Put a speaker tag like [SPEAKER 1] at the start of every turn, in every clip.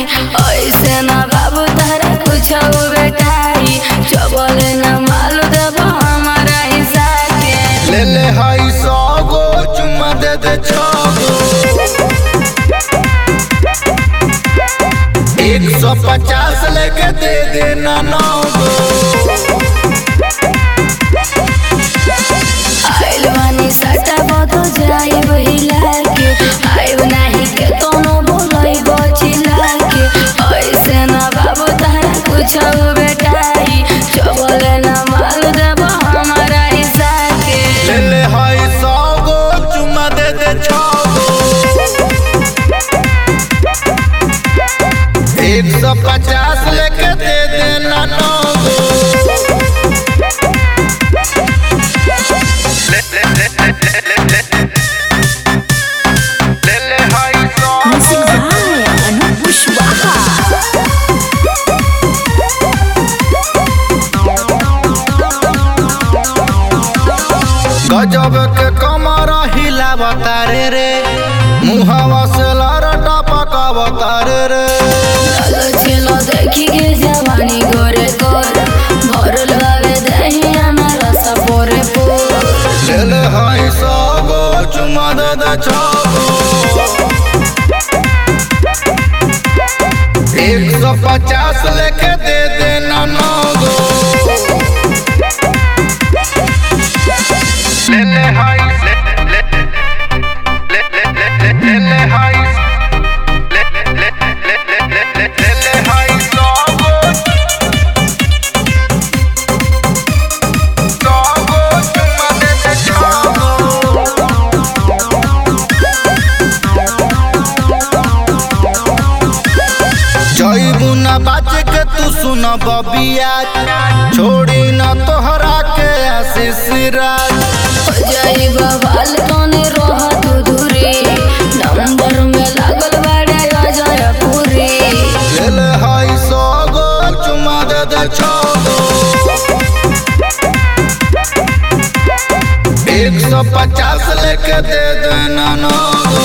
[SPEAKER 1] ऐसे ना बाबू तारा कुछ बेटाई चबले ना मालू देबो हमारा हिस्सा के
[SPEAKER 2] ले ले हाई सौ गो चुम्मा दे दे छो गो एक सौ पचास लेके दे देना नौ गो
[SPEAKER 1] आइल बानी सटा बदो जाइब हिला के आइब नाही के कोनो बोलै बचिला के ऐसे ना बाबू तारा कुछ बेटाई चबले ना मालू देबो हमारा हिस्सा के
[SPEAKER 2] ले ले हाई सौ गो चुम्मा दे दे छो गो एक सौ पचास लेके दे देना नौ गो ले ले ले ले ले ले ले ले ले हाई सौ
[SPEAKER 3] Music by Anup Pushwaha.
[SPEAKER 2] गजब के कमर हिलावता रे रे मुहावा से लरटा पकावता रे रे
[SPEAKER 1] चलो चलो देखी के जवानी गोरे गोर भरल बावे दही हमारा सपोरे पोर
[SPEAKER 2] ले ले हाई सौ गो चुमा दे दे छो गो एक सौ पचास लेके दे देना नौ गो ले ले हाई ले ले ले ले ले ले ले ले हाई ले ले ले ले ले ले ले ले हाई सौ गो सौ गो चुमा दे दे छो गो जईबू ना बाज के तू सुन बबिया छोड़ी ना तोहरा के आशीष राज
[SPEAKER 1] हो जाई बवाल तोने रोह तू दूरी नंबर में लागल बाड़े अजय पूरी
[SPEAKER 2] ले ले हाई सौ गो चुमा दे दे छो गो एक सौ पचास लेके दे देना नौ गो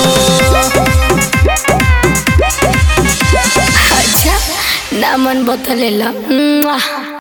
[SPEAKER 1] अच्छा नामन बतलेला